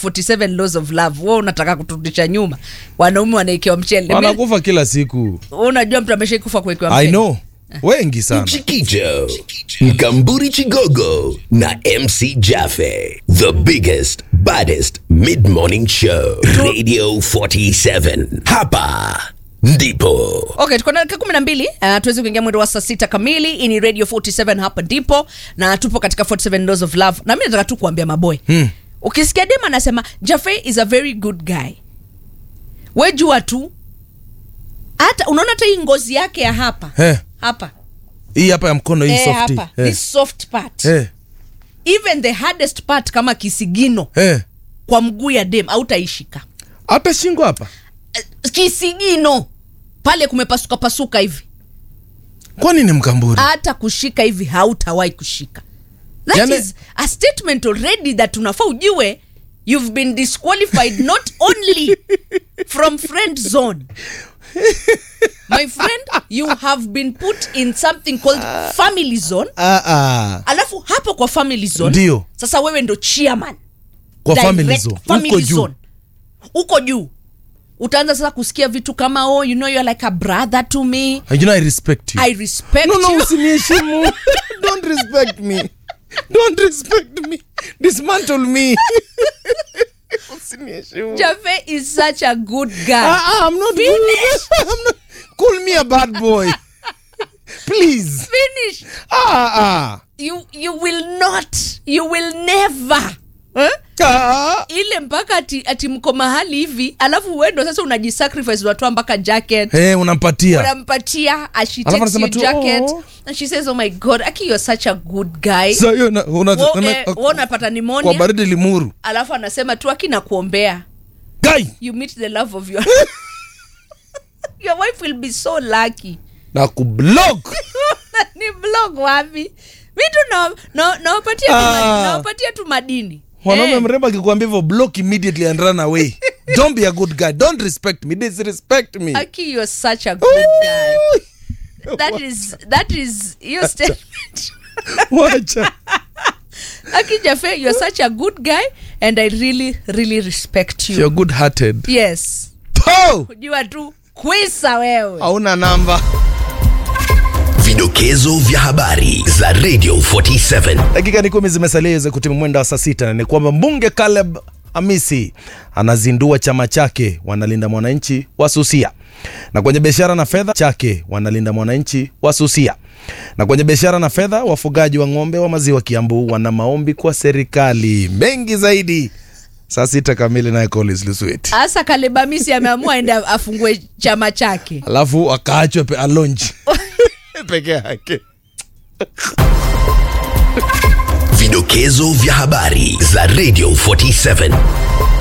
47 laws of love wewe unataka kuturudisha nyuma wanaume wanaekewa mchele Mimi- wanakufa kila siku wewe unajua mtu ameshaikufa kuwekewa i mchele know wengi sana Chikicho, Mkamburi Chigogo na MC Jaffe. The biggest, baddest mid-morning show. Radio 47. Hapa ndipo. okay tuko na dakika kumi na mbili uh, tuweze kuingia mwendo wa saa sita kamili hii ni radio 47 hapa ndipo na tupo katika 47 laws of love na mi nataka tu kuambia maboy hmm. ukisikia dem anasema jafe is a very good guy we jua tu hata unaona hata hii ngozi yake ya hapa Eh. hapa hii hapa ya mkono hii eh, softi hapa eh. this soft part Eh. even the hardest part kama kisigino Eh. kwa mguu ya dem autaishika hata shingo hapa kisigino pale kumepasuka pasuka hivi kwani ni mkamburi hata kushika hivi hautawahi kushika that Yani- is a statement already that unafaa ujue you've been disqualified not only from friend zone my friend you have been put in something called family zone ah, ah. alafu hapo kwa family zone Ndio. sasa wewe ndo chairman kwa Direct family zone family huko juu zone. uko juu utaanza sasa kusikia vitu kama oh you know you're like a brother to me you know i respect you i respect no no you usiniheshimu don't respect me don't respect me dismantle me usiniheshimu Jave is such a good guy. ah, ah, i'm not Finish. good. I'm not call me a bad boy please Finish. ah ah You you will not. You will never. Eh? ah ile mpaka ati, ati mko mahali hivi alafu wendo sasa unajisacrifice unatoa mpaka jacket hey, unampatia unampatia and she Alafu takes anasema your tu, jacket "Oh." and she says oh my god aki you're such a good guy so hiyo una- una- Wo- una- eh, wo unapata kwa pneumonia baridi limuru alafu anasema tu aki nakuombea guy you meet the love of your your wife will be so lucky na kublock ni blog wapi vitu nawapatia na, nawapatia tu Ah. ma- nawapatia tu madini mwanaume Eh. mrembo akikwambia hivyo block immediately and run away don't be a good guy don't respect me disrespect me Aki, you're such a good guy. That is that is your statement. wacha Aki Jafe, you're such a good guy and I really really respect you. you're good hearted Yes. po Jua tu kwisa wewe. hauna namba Vidokezo vya habari za Radio 47. dakika ni kumi zimesalia iweze kutimu mwenda wa saa sita na ni kwamba mbunge Caleb Amisi anazindua chama chake wanalinda mwananchi wasusia na kwenye biashara na fedha chake wanalinda mwananchi wasusia na kwenye biashara na fedha wafugaji wa ng'ombe wa maziwa Kiambu wana maombi kwa serikali mengi zaidi saa sita kamili naye Collins Luswet Asa Kalebamisi ameamua aende afungue chama chake. alafu akaachwe pe alonji peke yake Vidokezo vya habari za Radio 47.